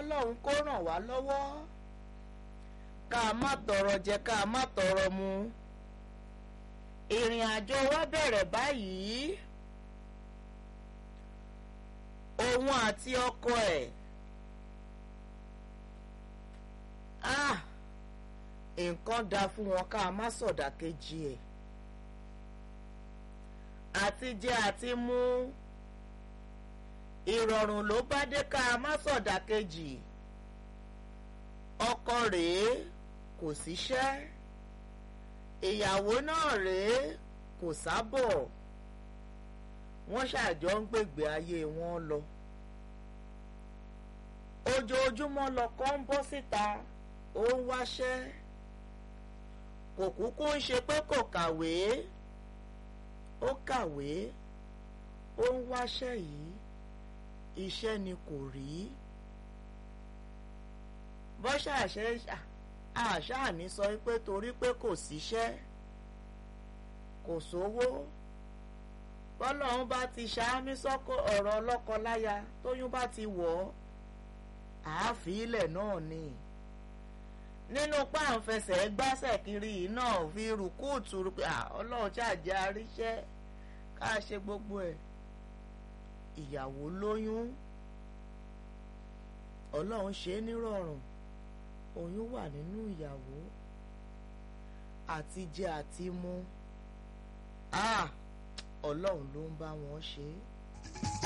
kọ́lọ́hún kó ràn wá lọ́wọ́ ká má tọrọ jẹ ká má tọrọ mu ìrìn àjò wa bẹ̀rẹ̀ báyìí òun àti ọkọ ẹ̀ ah nǹkan da fún wọn ká má sọ̀dà kejì ẹ̀ àti jẹ àti mú ìrọ̀rùn ló bá dé ká má sọ̀dà kejì ọkọ rèé kò síṣẹ́ ìyàwó náà rèé kò sábọ̀ wọ́n ṣàjọ ń gbègbè ayé wọn lọ ojoojúmọ́ lọkọ ń bọ́ síta ó ń wáṣẹ́ kò kúkú ń ṣe pé kò kàwé ó kàwé ó ń wáṣẹ́ yìí iṣẹ́ ni kò rí bọ́ṣà ṣe àṣàní sọ pé torí pé kò síṣẹ́ kò sówó bọ́lọ́run bá ti ṣáámi sọ́kọ ọ̀rọ̀ ọlọ́kọ-láya tóyún bá ti wọ̀ ọ́ àáfíìlẹ̀ náà ni nínú páǹfẹsẹ̀ gbásẹ̀ kiri yìí náà fi rùkúùtù pé ọlọ́run ṣàjẹ́ àríṣẹ́ ká ṣe gbogbo ẹ̀ ìyàwó lóyún ọlọ́run ṣe é nírọ̀rùn oyún wà nínú ìyàwó àti jẹ àti mu ọlọ́run ló ń bá wọn ṣe é.